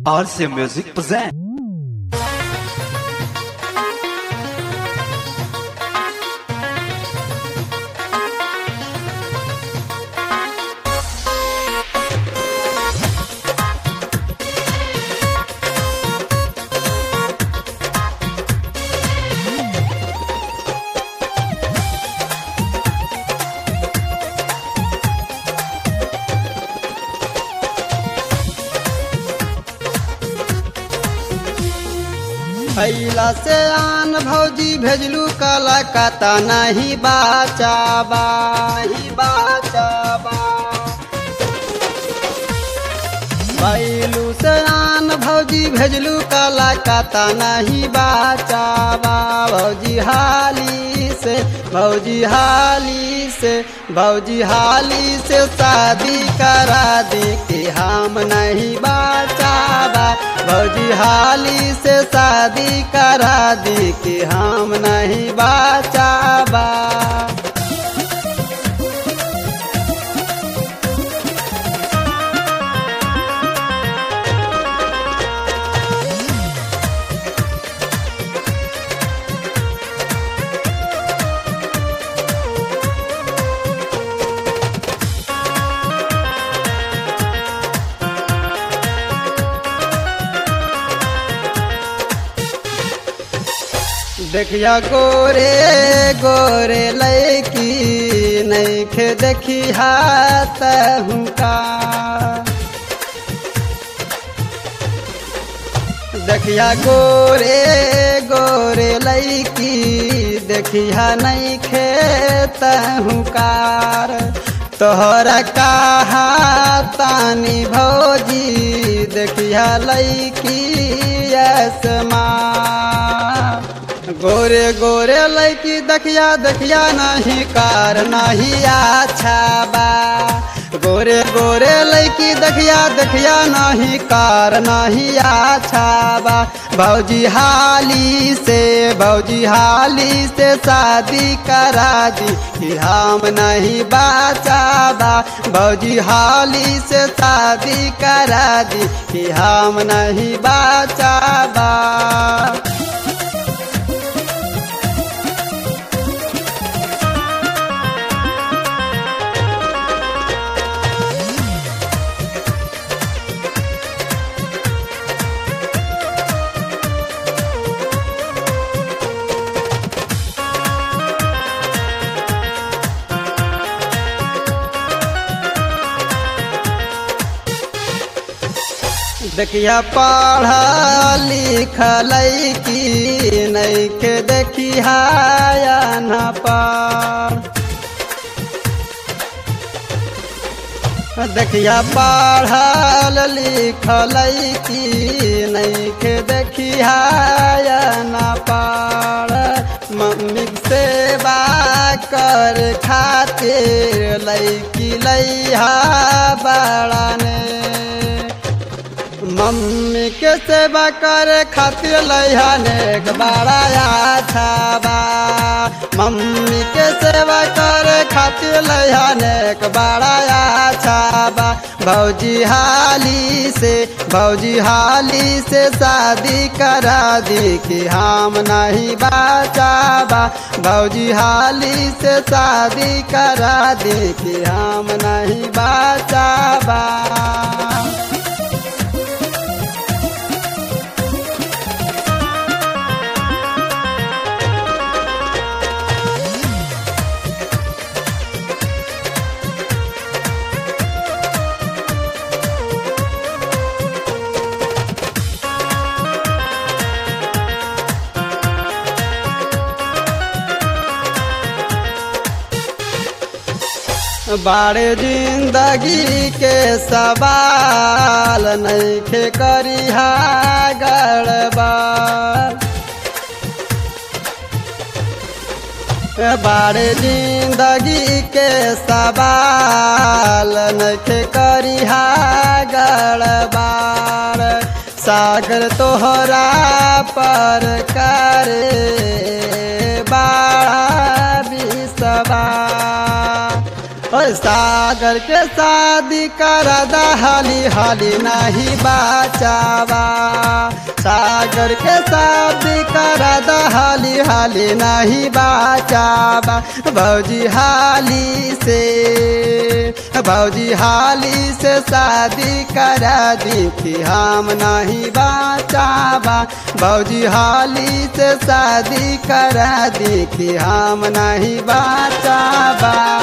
RCA Music present. भैला से आन भौजी भेजलू कलकत्ता नहीं बाचाबा ही बाचाबा भैलू से आन भौजी भेजलू कलकत्ता नहीं बाचाबा भौजी हाली से भौजी हाली से भौजी हाली से शादी करा दे के हम नहीं बाचाबा भौजी हाली से शादी करा दी कि हम नहीं बाचाबा देखिया गोरे गोरे लैकी नैखे देखी हाथ हुका देखिया गोरे गोरे लैकी देखिया नैखे तहुकार तोहरा कहा तानी भौजी देखिया लैकी यसमा गोरे गोरे लैकी देखिया देखिया नहीं कार नहीं अच्छा बा गोरे गोरे लैकी देखिया देखिया नहीं कार नहीं अच्छा बा भौजी हाली से भौजी हाली से शादी करा दी कि हम नहीं बाचाबा भौजी हाली से शादी करा दी कि हम नहीं बाचाबा देखिया पढ़ लिखल की नैखे देखिया न पढ़ देखिया पढ़ल लिखल की नैखे देखिया न पढ़ मम्मी सेवा कर खातिर लैकी लैहा बड़ा ने मम्मी के सेवा करे खातिर लैहने बड़ा अच्छा बा मम्मी के सेवा करे खातिर लैहने बड़ा अच्छा बा भौजी हाली से भौजी हाली से शादी करा दी कि हम नहीं बाचाबा भौजी हाली से शादी करा दी कि हम नहीं बाचाबा बाड़े जिंदगी के सवाल नैखे करिहा गड़बड़ बाड़े जिंदगी के सवाल नैखे करिहा गड़बड़ सागर तोहरा पर करे बाड़ा बिसवा और सागर के शादी करा दा हाली हाली नहीं बाचावा सागर के शादी करा दा हाली हाली नहीं बाचावा भौजी हाली से भौजी हाली से शादी करा दी कि हम नहीं बाचावा भौजी हाली से शादी करा दी कि हम नहीं बाचावा